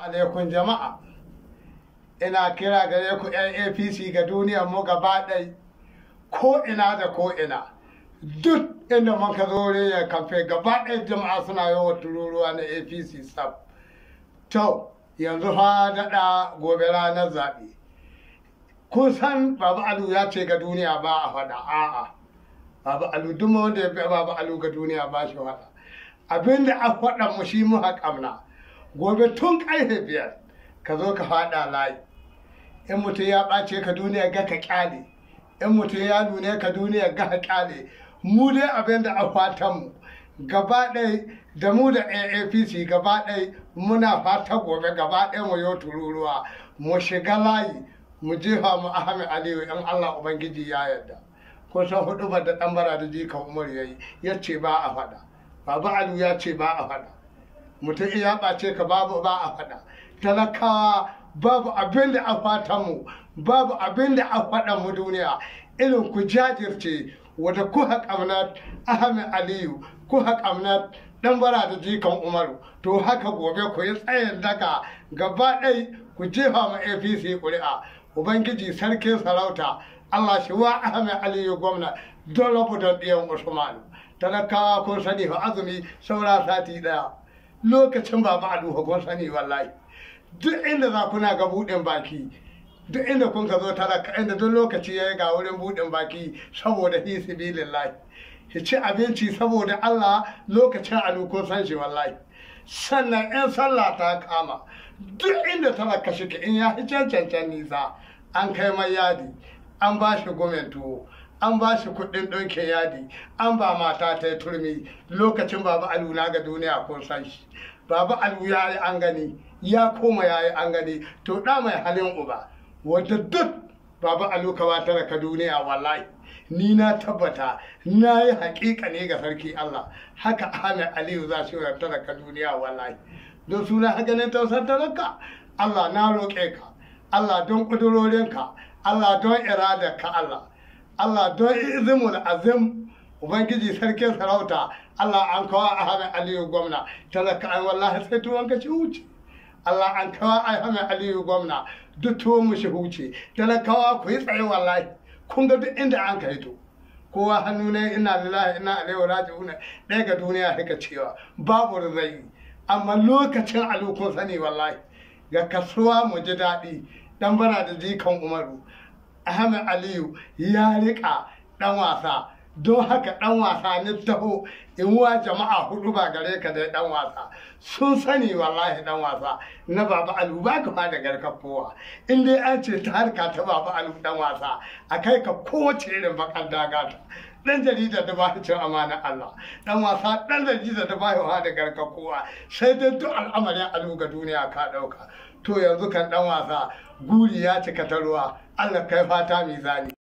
alaikum jama'a ina kira gare ku 'yan apc ga duniyar mu gaba ɗai ko ina da ko ina duk inda man ka zo ya kamfe gaba ɗaya jama'a suna yawan tururuwa na apc sab to yanzu fa daɗa gobe ranar zaɓe kun san babu alu ya ce ga duniya ba a faɗa a'a babu alu duk wanda ya bi babu alu ga duniya ba shi faɗa abinda a faɗa mu shi mu haƙamna gobe tun ƙarfe biyar ka zo ka faɗa layi in mutum ya ɓace ka duniya ga ka ƙyale in mutum ya nune ka duniya ga ka ƙyale mu dai abin da a fatan mu gaba ɗai da mu da AAPC gaba ɗai muna fata gobe gaba ɗai mu yau tururuwa mu shiga layi mu jefa mu Ahmed Aliyu in Allah Ubangiji ya yarda ko san hudu da ɗan bara da jikan Umar yayi ya ce ba a faɗa Baba Aliyu ya ce ba a faɗa mutum iya ɓace ka babu ba a faɗa talakawa babu abin da a fatan mu babu abin da a faɗa mu duniya irin ku jajirce wata ku haƙamnat Ahmed Aliyu ku haƙamnat ɗan bara da jikan Umaru to haka gobe ku yi tsayin daga gaba ɗai ku jefa ma APC ƙuri'a Ubangiji sarkin sarauta Allah shi wa Ahmed Aliyu gwamna don rabu da ɗiyan Usmanu talakawa kun sani fa azumi saura sati ɗaya lokacin baba a duha kun sani wallahi duk inda za kuna ga buɗin baki duk inda kun ka zo talaka inda duk lokaci ya yi ga wurin buɗin baki saboda fi sibilillahi ki ci abinci saboda Allah lokacin alu kun san shi wallahi sannan in sallah ta kama duk inda talaka shi in ya fi cancancan nisa an kai mai yadi an ba shi gomen tuwo an ba shi kuɗin ɗauke yadi an ba mata ta turmi lokacin baba alu na ga duniya kun san shi baba alu ya yi an gani ya koma ya yi an gani to ɗa mai halin uba wadda duk baba alu ka wata ka duniya wallahi ni na tabbata na yi haƙiƙa ne ga sarki Allah haka Ahmed Aliyu za su yi ka duniya wallahi don suna haganin tausar talaka Allah na roƙe ka Allah don ƙudurorinka Allah don iradarka Allah Allah don izimul azim Ubangiji sarkin sarauta Allah an kawo Ahmed Aliyu gwamna talaka ai wallahi sai tuwon ka ci wuce Allah an kawo Ahmed Aliyu gwamna duk tuwon mu shi huce talakawa ku yi tsaye wallahi kun ga duk inda an kai to kowa hannu ne ina lillahi ina alaihi raji'una ɗaya ga duniya haka cewa babu rizai amma lokacin alukun sani wallahi ga kasuwa mu ji daɗi dan bara da jikan umaru ahmed aliyu ya riƙa ɗan wasa don haka ɗan wasa ni taho in wa jama'a hudu ba gare ka da ɗan wasa sun sani wallahi ɗan wasa na baba alu ba ka da garkar kowa in dai an ce ta harka ta baba alu ɗan wasa a kai ka kowace irin bakar daga ta dan jarida da ba cin amana Allah dan wasa dan jarida da ba da garkar kowa sai dai duk al'amarin alu ga duniya ka ɗauka to yanzu kan ɗan wasa guri ya cika ta ruwa Allah kai fata mizani